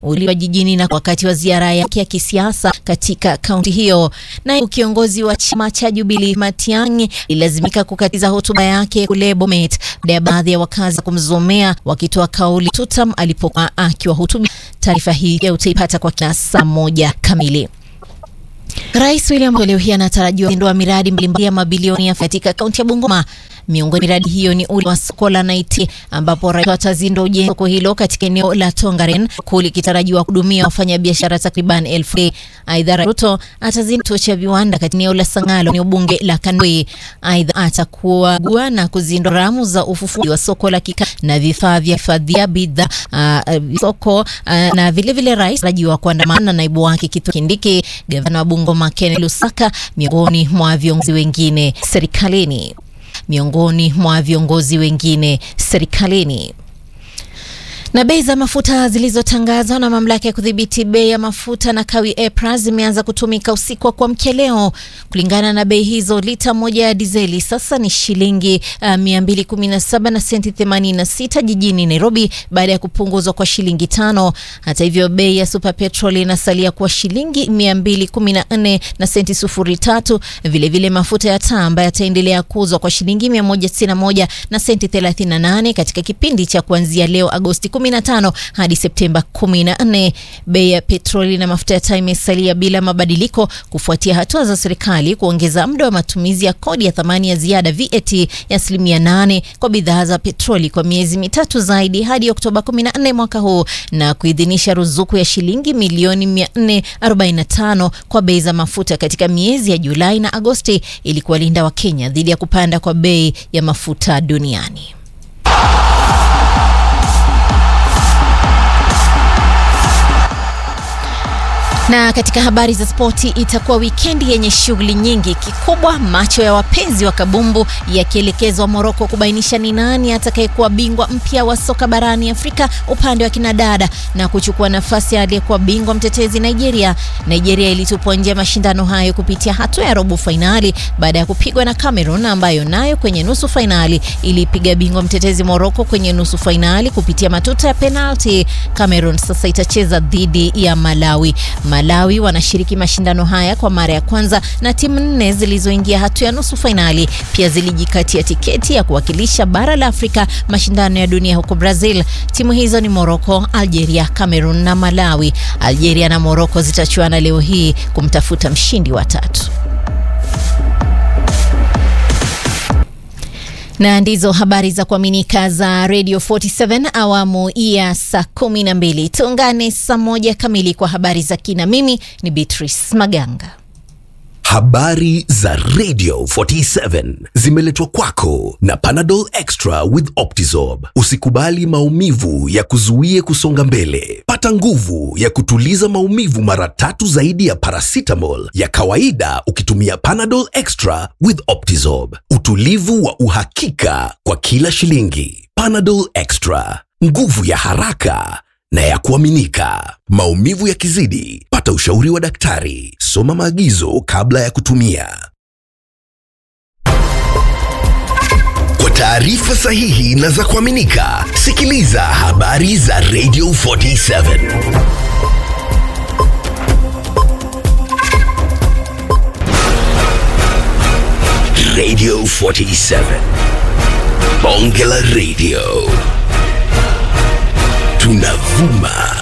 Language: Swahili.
uliwa jijini na wakati wa ziara yake ya kisiasa katika kaunti hiyo. Naye kiongozi wa chama cha Jubilee Matiang'i ilazimika kukatiza hotuba yake kule Bomet baada ya baadhi ya wakazi kumzomea wakitoa kauli tutam alipokuwa akiwahutubia. Taarifa hii utaipata kwa kina saa moja kamili. Rais William Ruto leo hii anatarajiwa kuzindua miradi mbalimbali ya mabilioni ya katika kaunti ya Bungoma. Miongoni miradi hiyo ni ule wa soko la Naiti ambapo rais atazindua ujenzi soko hilo katika eneo la Tongaren huku likitarajiwa kuhudumia wafanyabiashara takriban elfu. Aidha, Ruto atazindua kituo cha viwanda katika eneo la Sangalo, eneo bunge la Kandoi. Aidha, atakuwa gua na kuzindua ramu za ufufuaji wa soko la kika na vifaa vya hifadhia bidhaa uh, soko uh, na vilevile vile rais atarajiwa kuandamana na naibu wake Kithure Kindiki, gavana wa Bungoma Ken Lusaka, miongoni mwa viongozi wengine serikalini miongoni mwa viongozi wengine serikalini. Na bei za mafuta zilizotangazwa na mamlaka ya kudhibiti bei ya mafuta na kawi EPRA zimeanza kutumika usiku wa kuamkia leo. Kulingana na bei hizo, lita moja ya dizeli sasa ni shilingi uh, 217 na senti 86 jijini Nairobi baada ya kupunguzwa kwa shilingi tano. Hata hivyo, bei ya super petrol inasalia kuwa shilingi 214 na senti sufuri tatu. Vilevile mafuta ya taa ambayo yataendelea kuuzwa kwa shilingi 191 na senti 38 katika kipindi cha kuanzia leo Agosti 15 hadi Septemba 14. Bei ya petroli na mafuta ya taa imesalia bila mabadiliko kufuatia hatua za serikali kuongeza muda wa matumizi ya kodi ya thamani ya ziada VAT ya asilimia 8 kwa bidhaa za petroli kwa miezi mitatu zaidi hadi Oktoba 14 mwaka huu na kuidhinisha ruzuku ya shilingi milioni 445 kwa bei za mafuta katika miezi ya Julai na Agosti ili kuwalinda Wakenya dhidi ya kupanda kwa bei ya mafuta duniani. Na katika habari za spoti, itakuwa wikendi yenye shughuli nyingi. Kikubwa, macho ya wapenzi wa kabumbu yakielekezwa Moroko kubainisha ni nani atakayekuwa bingwa mpya wa soka barani Afrika upande wa kinadada na kuchukua nafasi ya aliyekuwa bingwa mtetezi Nigeria. Nigeria ilitupwa nje ya mashindano hayo kupitia hatua ya robo fainali baada ya kupigwa na Cameroon ambayo nayo kwenye nusu fainali ilipiga bingwa mtetezi Moroko kwenye nusu fainali kupitia matuta ya penalti. Cameroon sasa itacheza dhidi ya Malawi. Malawi wanashiriki mashindano haya kwa mara ya kwanza na timu nne zilizoingia hatua ya nusu fainali pia zilijikatia tiketi ya kuwakilisha bara la Afrika mashindano ya dunia huko Brazil. Timu hizo ni Morocco, Algeria, Cameroon na Malawi. Algeria na Morocco zitachuana leo hii kumtafuta mshindi wa tatu. na ndizo habari za kuaminika za Radio 47 awamu ya saa kumi na mbili. Tuungane saa moja kamili kwa habari za kina. Mimi ni Beatrice Maganga. Habari za Radio 47 zimeletwa kwako na Panadol Extra with Optizorb. Usikubali maumivu ya kuzuie kusonga mbele. Pata nguvu ya kutuliza maumivu mara tatu zaidi ya paracetamol ya kawaida ukitumia Panadol Extra with Optizorb. Utulivu wa uhakika kwa kila shilingi. Panadol Extra, nguvu ya haraka na ya kuaminika. Maumivu yakizidi, pata ushauri wa daktari. Soma maagizo kabla ya kutumia. Kwa taarifa sahihi na za kuaminika, sikiliza habari za Radio 47. Radio 47. Bonge la Radio. Tunavuma